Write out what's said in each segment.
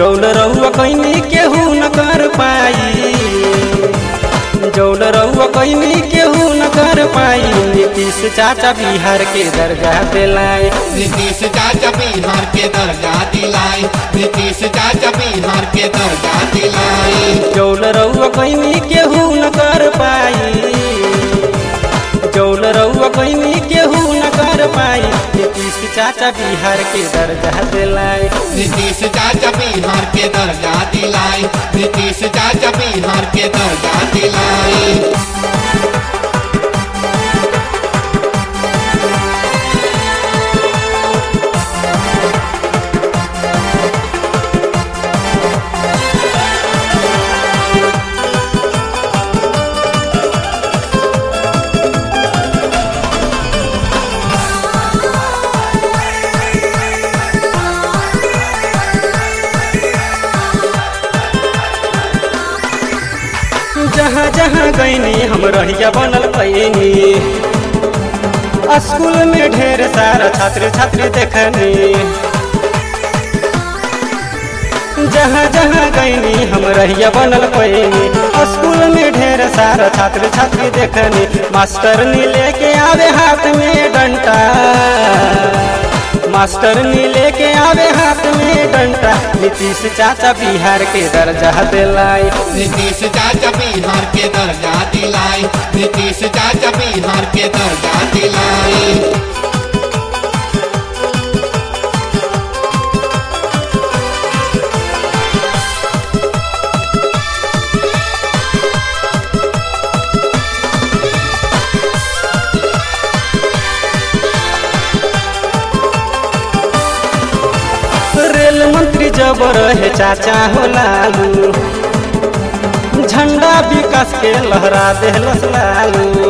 जौन रहुआ कैनी केहू न कर पाई जौन रहुआ कैनी केहू न कर पाई नीतीश चाचा बिहार के दर्जा दिलाए नीतीश चाचा बिहार के दर्जा दिलाई नीतीश चाचा बिहार के दर्जा दिलाई जौन रहुआ कैनी केहू न कर पाई जौन रहुआ कैनी केहू न कर पाई नीतीश चाचा बिहार के दर्जा दिलाए नीतीश चाचा बिहार के दर्जा दिलाई नीतीश चाचा बिहार के दर्जा दिलाई जहाँ जहाँ गईनी हम रहिया बनल पैनी स्कूल में ढेर सारा छात्र छात्री देखनी जहाँ जहाँ गईनी हम रहिया बनल पैनी स्कूल में ढेर सारा छात्र छात्री देखनी मास्टर नी लेके आवे हाथ में डंटा मास्टर नी लेके आवे हाथ में डंटा नीतीश चाचा बिहार के दर्जा दिलाई नीतीश चाचा बिहार के दर्जा दिलाई नीतीश चाचा बिहार के दर्जा दिलाई रेल मंत्री जब रहे चाचा हो लालू झंडा विकास के लहरा देहलस लालू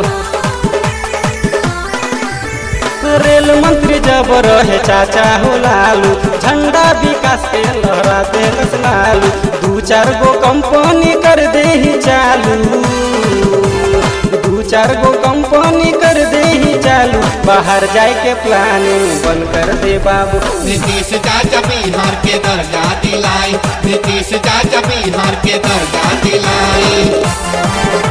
रेल मंत्री जब रहे चाचा हो लालू झंडा विकास के लहरा देहलस लालू दू चार गो कंपनी कर दे ही चालू दू चार गो कंपनी कर दे ही चालू बाहर जाए के प्लानिंग बंद कर दे बाबू नीतीश चाचा बिहार के दर्जा दिलाई नीतीश चाचा बिहार के दर्जा दिलाई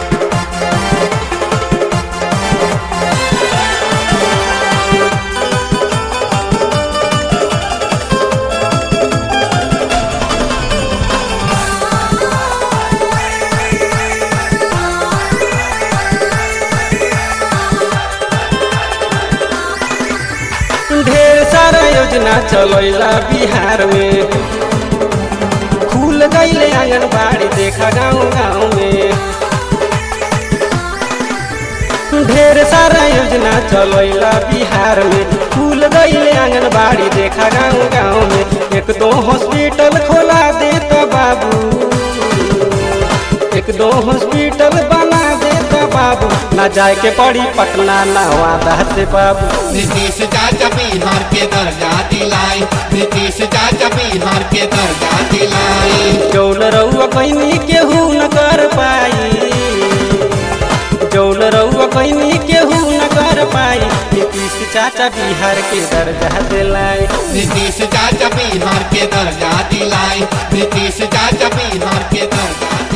ढेर सारा योजना चलैला बिहार में खुल गईले आंगनबाड़ी देखा गाँव गाँव में ढेर सारा योजना चलैला बिहार में खुल गईले आंगनबाड़ी देखा गाँव गाँव में एक दो हॉस्पिटल खोला देता बाबू एक दो हॉस्पिटल बना देता बाबू ना जाए के पड़ी पटना ना वादा से बाबू नीतीश चाचा बिहार के दर्जा दिलाई नीतीश चाचा बिहार के दर्जा दिलाई जौन रउआ कैनी केहू न कर पाई जौन रउआ कैनी केहू न कर पाई नीतीश चाचा बिहार के दर्जा दिलाई नीतीश चाचा बिहार के दर्जा दिलाई नीतीश चाचा बिहार के दर्जा